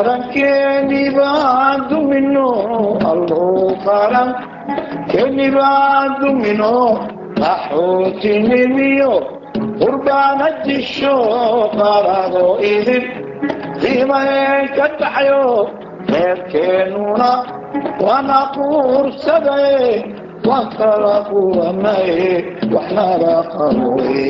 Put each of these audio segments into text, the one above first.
qarankeeni baa dumino allow qaran keeni baa dumino qaxootinimiyo qurbaana jisho qarado idin qiimayn ka dhaxyo reerkeennuna waana quursaday waan kala quranay waxnala qaboy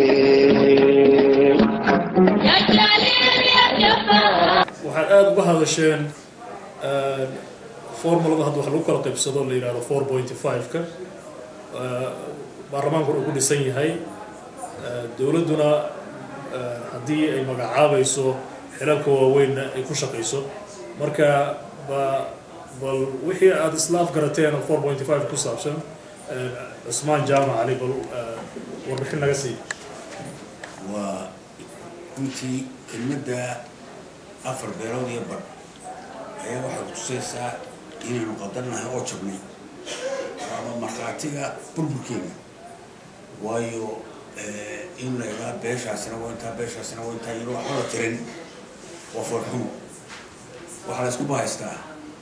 waxaad aada uga hadasheen formulada hadda wax lagu kala qaybsado la yidhahdo four pointy five-ka baarlamaankuna uu ku dhisan yahay dowladduna haddii ay magacaabayso xilalka waaweynna ay ku shaqayso marka ba bal wixii aada islaaf garateen oo four pointy five ku saabsan cusmaan jaamac ali bal warbixin naga sii waa runtii kelmadda afar beelood iyo bar ayaa waxay kutusaysaa inaynu qadarnahay oo jabnay ama markhaatiga burburkeena waayo in la idhaa beeshaasina waa intaa beeshaasina waa intaa iyadoo waxba la tirin waa foorxumo waxaa la isku bahaystaa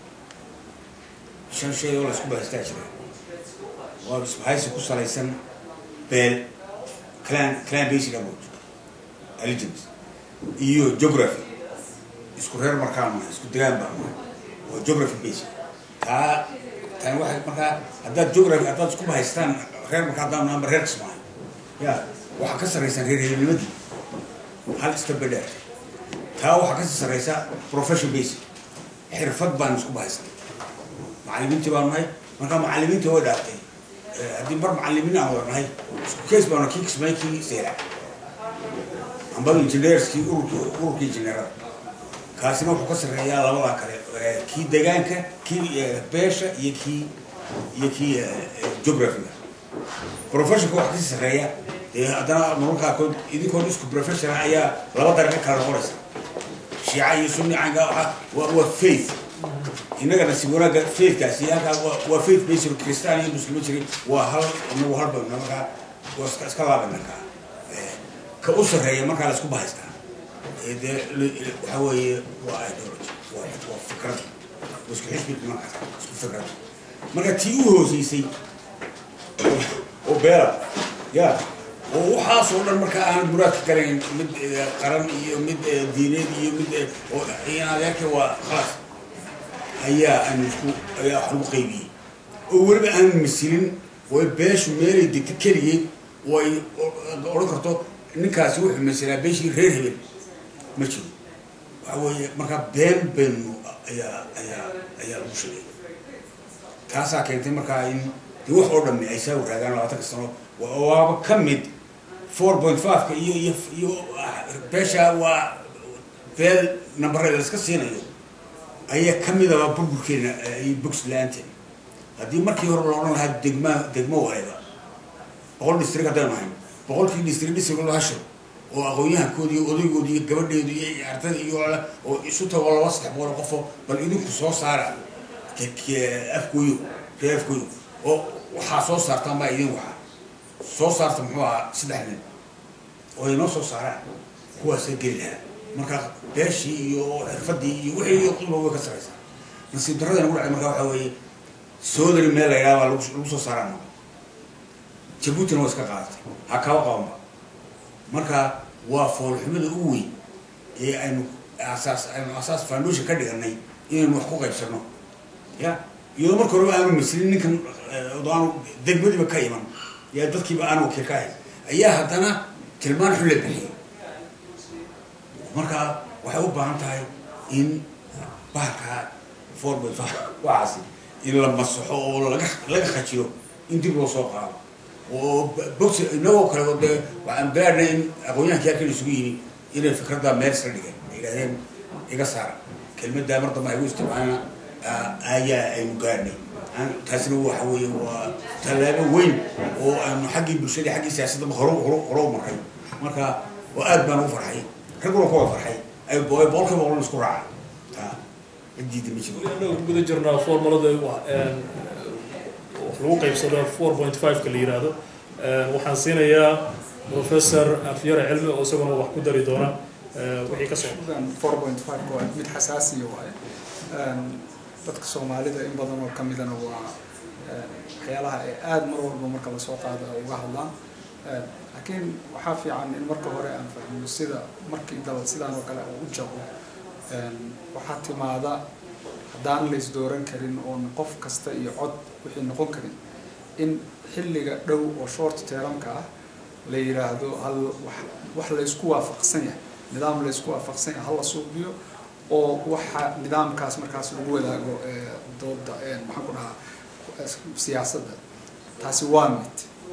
shan shay oo la isku bahaystaa jira waa isbahaysi ku salaysan beel clan clan basic approach allegiance iyo geography isku reer markaan mahay isku degaan baa mahay waa geography basic taa tani waxay markaa haddaad geography haddaad isku bahaystaan reer markaa haddaan naamba reer kismaayo ya waxaa ka sarraysan reer reernimadii hal iska bedheer taa waxaa kasii sarraysa profession basic xirfad baan isku bahaystan macallimiintii baan nahay markaa macallimiintii way dhaaftay haddii mar macallimiin aan wada nahay isku kees baana kii kismaayo kii seera amba engineerskii ururkii ururkii engineerada kaasina wuxuu ka sarreeyaa labadaa kale kii degaanka kii beesha iyo kii iyo kii geographiga professionka waxa kasii sarreeya dee haddana mararka qaarkood idinkoon isku professional ayaa laba dariiqo kala noqonaysa shiica iyo sunni caynka waa waa faith innaga nasiib wanaagga faithkaasi halkaa waa faith based christian iyo muslimo jiray waa hal inagu halba markaa waa iska iska laabana kaa ka u sarreeya markaa la isku bahaystaa dee waxa weeye waa ideology waa waa fikrad waa isku xisbi markaas isku fikrad marka tii u hooseysay oo beela ya oo waxaasoo dhan markaa aanad muraad ka galayn mid qaran iyo mid diineed iyo mid oo adeerka waa khalaas ayaa aan isku ayaa wax lagu qaybiyey oo weliba aan masilin oo beeshu meelay degta keligeed oo ay odhan karto ninkaasi wuxuu masalaa beeshii reer hebel ma jiro waxa weeye markaa been beenu ayaa ayaa ayaa lagu sheegay taasaa keentay markaa in dee wax oo dhammi ay saa waraagaan labaatanka sano waaba ka mid four point five-ka iyo iyo iyo beesha waa beel nambareeda la iska siinayo ayaa ka midaba burburkeena iyo bogs la-aanteen haddii markii hore la odhan lahaa degma degmo waleeba boqol district haddaynu ahayn boqolkii district district loo hasho oo aqoon-yahankoodi iyo odaygoodi iyo gabadheedu iyo ardada iyo oo isu tago laba saddex boqol qofo bal idinku soo saara afgooyo reer afgooyo oo waxaa soo saartaan baa idin waxaa soo saarta muxuu ahaa saddex nin oo ay noo soo saaraan kuwaasa geli lahaa marka beeshii iyo xirfadii iyo wixii qulba way ka saraysaa nasiib darrada nagu dhacay marka waxaa weeye soodari meel la yidhaha baa lagu lagu soo saaraan jabuutina waa iska qaadatay ha kaba qabanba marka waa foolxumada ugu weyn ee aynu asaas aynu asaas foundation ka dhiganay inaynu wax ku qaybsano ya iyadoo marka horeba aanu maslin ninkan aanu degmadiiba ka iman yaa dadkiiba aan wakiil ka ahayn ayaa haddana tilmaan xun la bixiyay marka waxay u baahan tahay in bahalka four by five waxaasi in la masaxo oo laga laga khajiyo in dib loo soo qaado oo box inagoo kale dee waxaan bilaadna in aqoonyahankii halkan isugu yimi inay fikradda meel isla dhigeen ay yidhahdeen iga saara kelmaddaa mar dambe ay u isticmaalana ayaa aynu gaadhnay taasina waxa weeye waa tallaabo weyn oo aynu xaggii bulshadii xaggii siyaasadda hore hore hore u maray marka oo aad baan ugu farxay ragguna kuwa farxay ay boqolkiiba boqol isku raaca taa cidiida ma jiro annaga ku guda jirnaa formulada wax lagu qaybsado four point five-ka la yidhaahdo waxaan siinayaa professor afyare cilmi oo isaguna wax ku dari doona eh, wixii ka soo four point five waa mid xasaasiya waaye Een, dadka soomaalida in badan oo kamidana waa een, waxyaalaha ay aada mar walba marka lasoo qaado ay uga hadlaan Een, laakiin waxaa fiican in marka hore aan fahmo sida markii dal sidaan oo kale uu u jabo Een, waxaa timaada haddaan la isdooran karin oon qof kasta iyo cod wixii noqon karin in xilliga dhow oo short termka ah la yiraahdo hal wax wax la isku waafaqsan yahay nidaam la isku waafaqsan yahay hal la suubiyo oo waxa nidaamkaas markaas lagu wadaago ee dooda ee maxaan ku dhahaa eh, siyaasadda taasi waa mid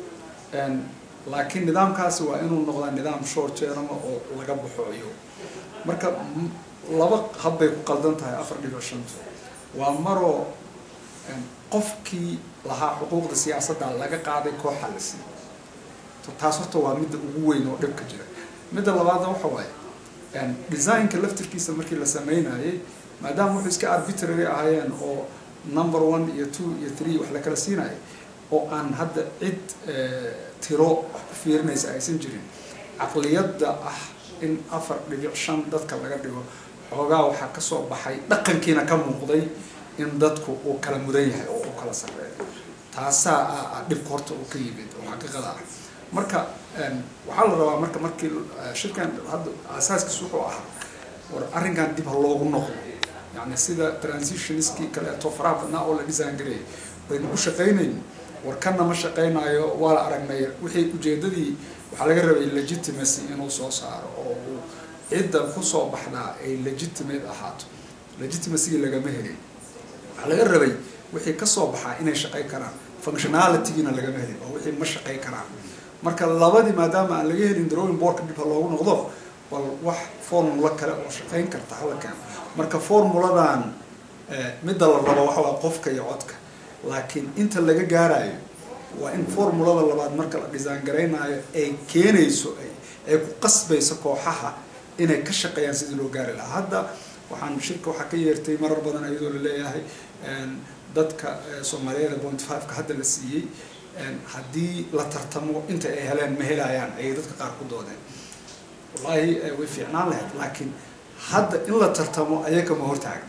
Een, laakiin nidaamkaasi waa inuu noqdaa nidaam short term oo laga baxooyo marka m- laba hab bay ku qaldan tahay afar dhibic shantu waa maroo een, qofkii lahaa xuquuqda siyaasadda laga qaaday kooxa la siiyey To- taas horta waa midda ugu weyn oo dhibka jira midda labaadna waxa waaye een, designka laftirkiisa markii la sameynayay maadaama wuxuu iska arbitrary ahaayeen oo number one iyo two iyo three wax la kala siinayay oo aan hadda cid eh, tiro wax ku fiirinaysa aysan jirin caqliyadda ah in afar dhibic shan dadka laga dhigo xoogaa waxaa ka soo baxay dhaqankiina ka muuqday in dadku uu kala mudan yahay oo uu kala sarreeyo taasaa ah ah dhibka horta uu ka yimid oo xaqiiqada ah marka een, waxaa la rabaa marka markii eh, shirkan hadda asaaskiis wuxuu ahaa war arrinkan dib ha loogu noqdo yani sida transitionskii kaleeto faraha badnaa oo la design gareeyay baynu u shaqaynayn war kanna ma shaqaynayo waa la aragnay wixii ujeedadii waxaa laga rabay legitimacy inuu soo saaro oo uu cidda kusoo baxdaa ay legitimate ahaato legitimacy lagama helin waxaa laga rabay wixii kasoo baxaa inay shaqay karaan functionalitygiina lagama helin oo wixii ma shaqay karaan marka labadii maadaama aan laga helin drawing boardka dib ha loogu noqdo bal wax formula kale oo shaqayn karta hala keeno marka formuladan eh, midda la rabo waxa waa qofka iyo codka laakiin inta laga gaarayo waa in formulada labaad marka la design garaynayo ay keenayso ay ay ku qasbayso kooxaha inay ka shaqeeyaan sidii loo gaari lahaa hadda waxaan shirka waxaa ka yeertay marar badan iyadoo la leeyahay een, dadka eh, soomaaliyeed point five-ka hadda la siiyey een, haddii la tartamo inta ay heleen ma helayaan ayay dadka qaar ku doodeen wallaahi eh, way fiicnaan lahayd laakiin hadda in la tartamo ayaga ma hortaagna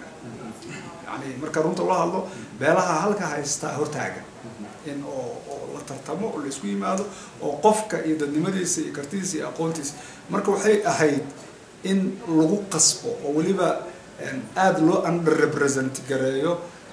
yani marka runta loo hadlo beelaha halka haystaa hortaagan in oo oo la tartamo oo la isku yimaado oo qofka iyo dadnimadiisa iyo kartidiisa iyo aqoontiisa marka waxay ahayd in lagu qasbo oo weliba een, aada loo underrepresent gareeyo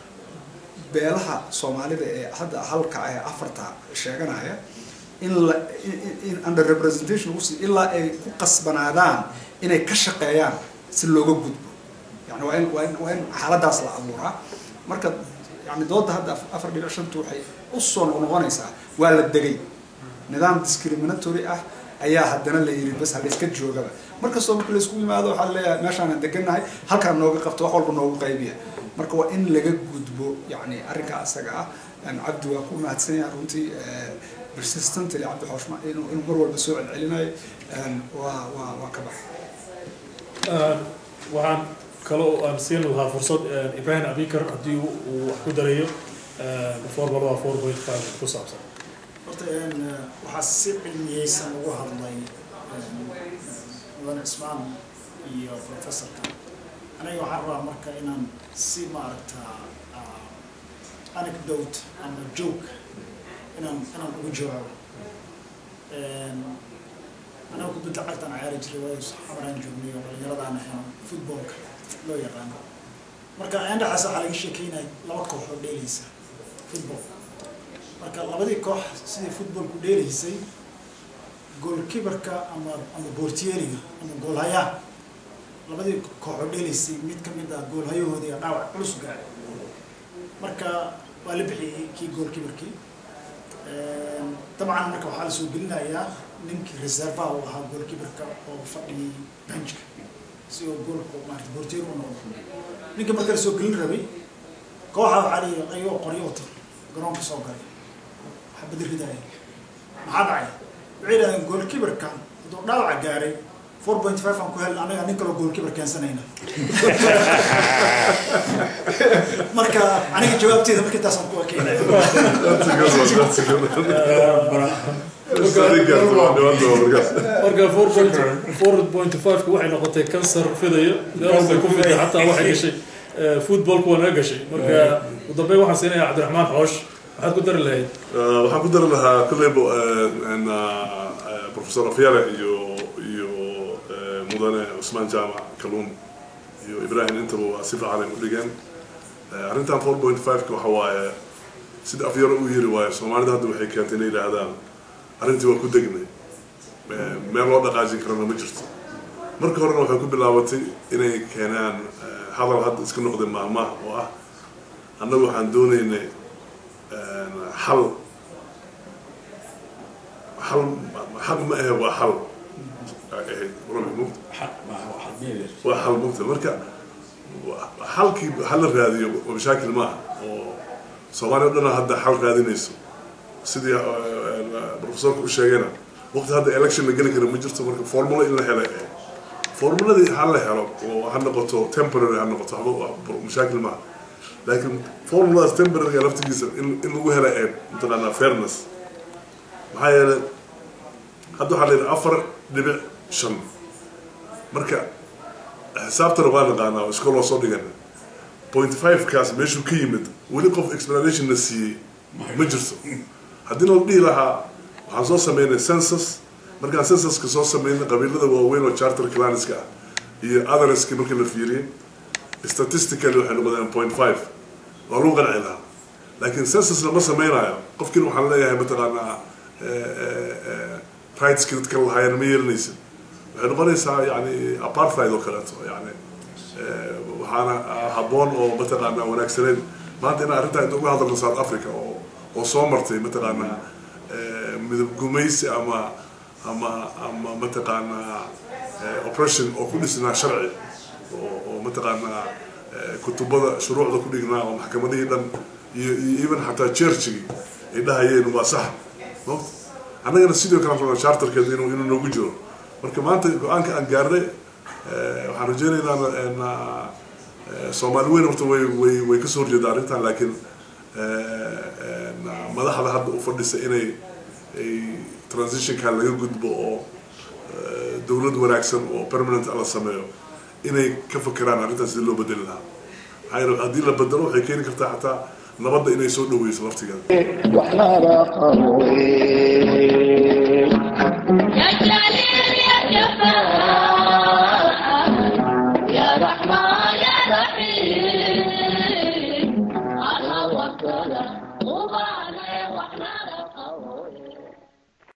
beelaha soomaalida ee hadda halka ee afarta sheeganaya in la in- in- in under representation lagu siiyo ilaa ay ku qasbanaadaan inay ka shaqeeyaan si looga gudbo yani waa in waa in waa in xaaladaas la abuuraa marka yani dooda hadda af- afar dhibic shantu waxay u soo noqonaysaa waa la degay nidaam discriminatory ah ayaa haddana la yiri bas hala iska joogaba markastoo marka la isku yimaado waxaa leeyahay meeshaanaan degannahay halkaan nooga qabto wax walba noogu qaybiya marka waa in laga gudbo yani arrinkaa isaga ah Een, cabdi waa ku mahadsan yahay runtii eh, persistently cabdi xooshma inuu inuu mar walba soo celcelinayo Een, waa waa waa ka bax Een, waxaan kaloo aan siin lahaa fursad een, ibrahim abikar haddii uu uu wax ku darayo een, formulada four point five ku saabsan horta een, waxaa si cilmiyeysan ugu hadlay een, mudan cismaan iyo professorka aniga waxaan rabaa marka inaan si maaragta ah, anecdote ama joke inaan inaan ugu jawaabo Een, anaga kubadda cagtaan ciyaari jiray waayo xamaraan joognay oo dhalinyaradaan ahayn footballka loo yaqaano marka indhaxaas waxaa laga sheekeynaya laba koox oo dheelaysa football marka labadii koox sidii footballku dheelaysay goalkeeperka ama ama boortiyeeriga ama goolhayaha labadii koox oo dheelaysay mid ka mid ah goolhayahoodii ayaa dhaawac culus gaaray marka waa la bixiyey kii goalkeeperkii Een, dabcan marka waxaa lasoo gelinayaa ninkii reservaha u ahaa goalkeeperka oo fadhiyey benchka si oo goolku maarata boortiyeer u noqdo ninka marka lasoo gelin rabay kooxa waxaa la yidhi ayagoo qoryo wata garoonka soo galay waxaa bedel ridaya maxaa dhacay waxay yidhahdeen goalkeeperka hadduu dhaawaca gaaray four point five aan ku helna anaga nin kaloo goalkeeper keensanayna marka aniga jawaabteeda marka intaasaan ku ekeynaya marka four point four point five-ka waxay noqotay kansar fidaya meel walbay ku fiday xataa waxay gashay eh, footballku waa naga gashay marka ugu dambeyn waxaan siinayaa cabdiraxmaan xoosh maxaad ku dari lahayd waxaan ku dari lahaa kolleyba professor afyale iyo iyo eh, mudane cusmaan jaamac kaluun iyo ibrahim intaba waa si fiican ay u dhigeen Eh, arrintan four point five-ka waxa waaye sida afyaro u yiri waaye soomaalida hadda waxay keentay inay yidhaahdaan arrintii waa ku degnay Eh, meel loo dhaqaajin karana ma jirto marka horena waxay ku bilaabatay inay keenaan eh, hadal hadda iska noqday maahmaah oo ah annagu waxaan doonaynay xal xal xaq ma ahe waa xal ay ahayd rumi mugta waa xal mugta marka wa- xalkii hala raadiyo waa mashaakil maaha oo soomaaliya o dhana hadda xal raadinayso sidii eh, professorka u sheegayna waqti hadda election la geli kara ma jirto marka formulo in la helay ahayd formuladii ha la helo oo ha noqoto temporary ha noqoto waxba waa mashaakil maaha laakiin formuladaas temporary laftigiisa in in lagu hela ee mataqaanaa fairness maxaa yeelay hadda waxaa la yidhi afar dhibic shan marka xisaabtana waa naqaanaa oo iskool waa soo dhigana point five kaas meeshuu ka yimid weli qof explanation na siiyey ma jirto haddii noo dhihi lahaa waxaan soo sameynay census markaan censuska soo sameynay qabiilada waaweyn oo charter claniska ah iyo otherski markii la fiiriyey statistically waxay noqdeen point five waa lagu qanci lahaa laakiin census lama sameynayo qofkiina waxaan leeyahay mataqaanaa rightski dadka lahaayeen ma yeelanaysa waxay noqonaysaa yani apartheid oo kaleeto yani eh, waxaana habboon oo mataqaanaa wanaagsaneyn maanta inaan arrintaa inta uga hadalno south africa oo oo soo martay mataqaanaa eh, midab gumaysi ama ama ama mataqaanaa eh, oppression oo ku dhisnaa sharci oo oo mataqaanaa eh, kutubada shuruucda ku dhignaa oo maxkamadihii dhan iyo iyo even xataa churchigii ay dhahayeen waa sax Moogta? annagana sidoo kale rabnaa charterkeeda inuu inuu noogu jiro marka maanta go-aanka aan gaarnay eh, waxaan rajaynaynaa na soomaali weyn horta way way way kasoo horjeeda arrintan laakiin eh, na- madaxda hadda u fadhisa inay ay transitionkan laga gudbo oo eh, dowlad wanaagsan oo permanent la sameeyo inay ka fakeraan arrintaas sidii loo bedeli lahaa maxaa yeele haddii la bedelo waxay keeni kartaa xataa nabadda inay soo dhaweyso laftigeeda waxnaba qabowe